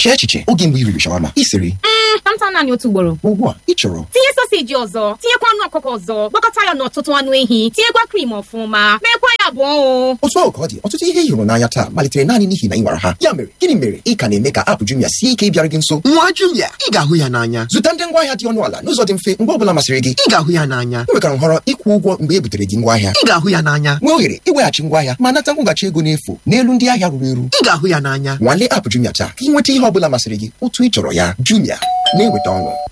chee echiche oge mgbe i riri shawama ị sịrị tamtam naanị otu ugboro ugbu a ị chọrọ tinye soseji ọzọ tinyekwa anụ ọkụkọ ọzọ gwakọta ya n'ọtụtụ anụ ehi tinyekwa krim ọfụma meekwa ya abụọ o otu ahụ ka ọ dị ọtụtụ ihe ị hụrụ n'anya taa malitere naanị n'ihi na ị nwara ha ya mere gịnị mere ị ka na-eme ka apụ Jumia sie ike ịbịara gị nso nwa Jumia ị ga-ahụ ya n'anya zụta ndị ngwaahịa dị ọnụ ala n'ụzọ dị mfe mgbe ọ bụla masịrị gị ị ga-ahụ ya n'anya ị nwekwara nhọrọ ịkwụ ụgwọ mgbe e butere gị ngwaahịa ị ga-ahụ ya n'anya nwee ohere iweghachi ngwaahịa ma nata nkwụghachi ego n'efu n'elu ndị ahịa ruru eru ị ga-ahụ ya n'anya nwalee apụ Jumia taa ka ị nweta ihe ọ bụla masịrị gị otu ị chọrọ ya Jumia na-eweta ọṅụ